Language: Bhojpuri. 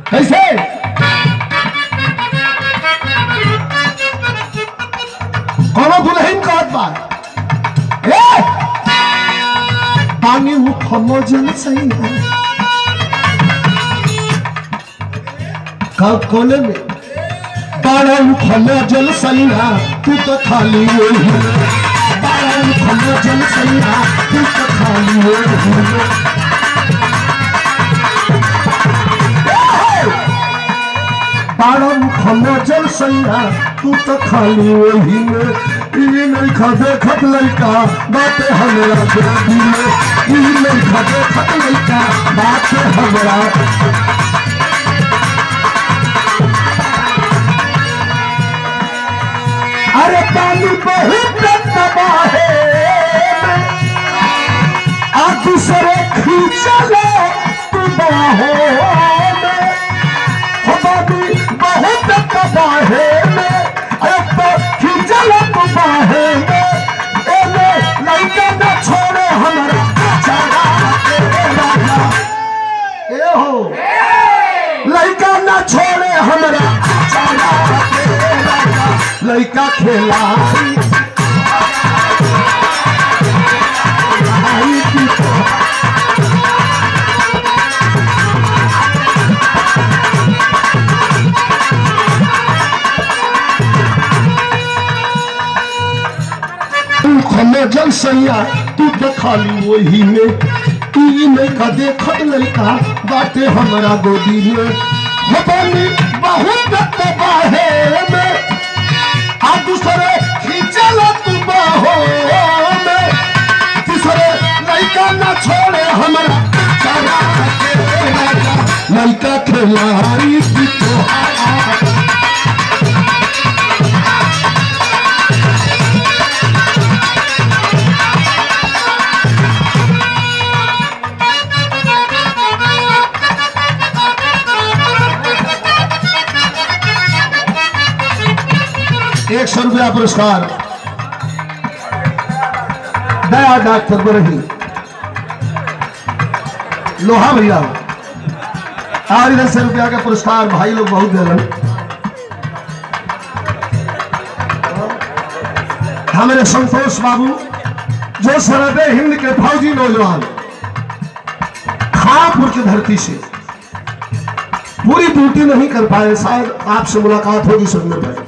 कैसे कोनो दुल्हन कहत बा ए पानी मुखमो जल सही है का कोने में बारह मुखमो जल सही है तू तो खाली वही है बारह मुखमो जल सही है तू तो खाली वही है बारह मुखमो जल सही है तू तो खाली वही में ई नहीं खा देखत लड़का बातें हमरा गोदी में ई नहीं खा देखत लड़का बातें हमरा अरे पानी बहुत तबाहे आ दूसरे खींचलो तू बाहों में हो बाबी बहुत तबाहे में अरे तो खींचलो तू बाहे में एने लड़का न छोड़े हमरा चढ़ा के राजा ए हो लड़का न छोड़े हमरा चढ़ा के राजा लड़का खेला खमे जल सैया तू तो खाली वही में ई नहीं का देखत लड़का बाटे हमरा गोदी में हो पानी बहुत तबाहे में आ दूसरे खींचल तू बाहो में तीसरे लड़का न छोड़े हमरा चढ़ा के राजा लड़का खिलाड़ी की तोहार एक सौ रुपया पुरस्कार दया डॉक्टर बरही लोहा भैया और इधर से रुपया का पुरस्कार भाई लोग बहुत दे रहे हैं। हमारे संतोष बाबू जो सरहद हिंद के फौजी नौजवान खापुर की धरती से पूरी ड्यूटी नहीं कर पाए शायद आपसे मुलाकात होगी सुनने पर